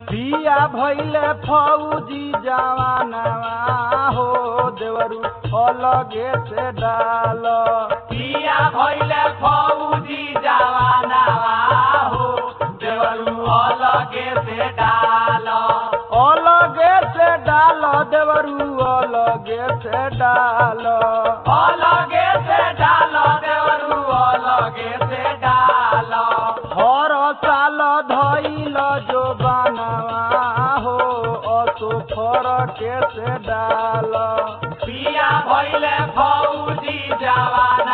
पिया भैले फौजी जवानवा हो देवरू अलगे से डाल पिया भैले फौजी जवानवा हो देवरू अलगे से डाल अलगे से डाल देवरू अलगे से डाल अलगे से डाल देवरू अलगे से डाल हर साल धैल जो बनवा हो असो फरके से डाल पिया भैले फौजी जवान